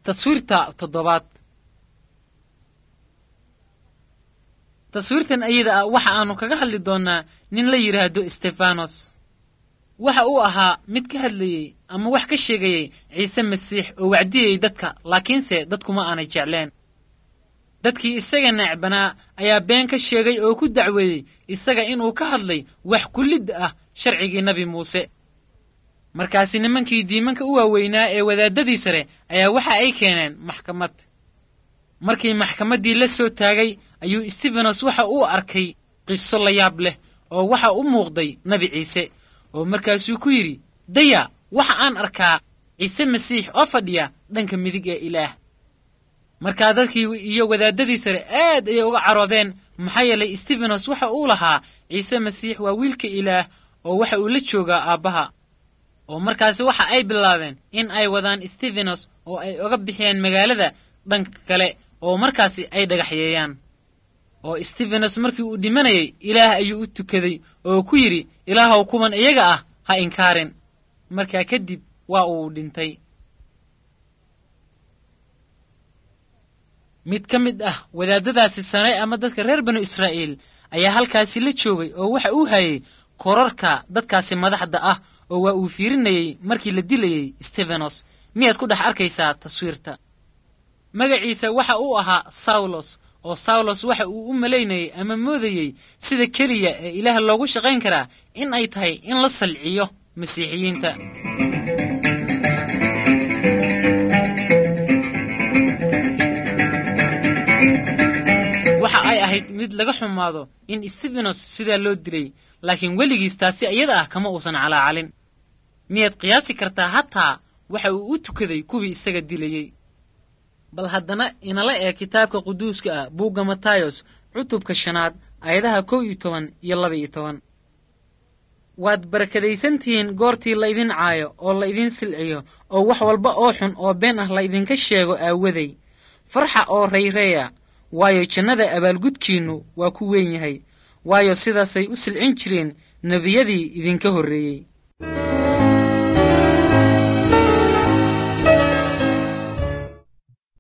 taswiirta toddobaad taswiirtan ayada ah waxa aanu kaga hadli doonnaa nin la yidhaahdo stefanos waxa uu ahaa mid ka hadlayey ama wax ka sheegayey ciise masiix oo wacdiyey dadka laakiinse dadkuma aanay jecleen dadkii isaga neecbanaa ayaa been ka sheegay oo ku dacweeyey isaga inuu ka hadlay wax kullidda ah sharcigii nebi muuse markaasi nimankii diimanka u waaweynaa ee wadaaddadii sare ayaa waxa ay keeneen maxkamad markii maxkamaddii la soo taagay ayuu stefanos waxa uu arkay qiso la yaab leh oo waxa u muuqday nebi ciise oo markaasuu ku yidhi daya waxa aan arkaa ciise masiix oo fadhiya dhanka midig ee ilaah markaa dadkii iyo wadaaddadii sare aad ayay uga caroodeen maxaa yeelay stefanos waxa uu lahaa ciise masiix waa wiilka ilaah oo waxa uu la joogaa aabbaha oo markaasi waxa ay bilaabeen in ay wadaan stefanos oo ay oga bixiyeen magaalada dhanka kale oo markaasi ay dhagaxyeeyaan oo stefanos markii uu dhimanayay ilaah ayuu u tukaday oo ku yidhi ilaahow kuwan iyaga ah ha inkaarin markaa kadib waa uu dhintay mid ka mid ah wadaaddadaasi sare ama dadka reer banu israa'iil ayaa halkaasi la joogay oo waxa uu hayey korarka dadkaasi madaxda ah oo waa uu fiirinayey markii la dilayey stefanos miyaad ku dhex arkaysaa taswiirta magaciisa waxa uu ahaa sawlos oo sawlos waxa uu u malaynayey ama moodayey sida keliya ee ilaah loogu shaqayn karaa in ay tahay in la salciyo masiixiyiinta waxa ay ahayd mid laga xumaado in stefanos sidaa loo dilay laakiin weligiis taasi iyada ah kama uusan calaacalin miyaad qiyaasi kartaa hataa waxa uu u tukaday kuwii isaga dilayey bal haddana inala ee kitaabka quduuska ah buugga matayos cutubka shanaad aayadaha kow iyo toban iyo laba iyo toban waad barakadaysantihiin goortii laydin caayo oo laydin silciyo oo wax walba oo xun oo been ah laydinka sheego aawaday farxa oo rayreeya waayo jannada abaalgudkiinnu waa ku weyn yahay waayo sidaasay u silcin jireen nebiyadii idinka horreeyey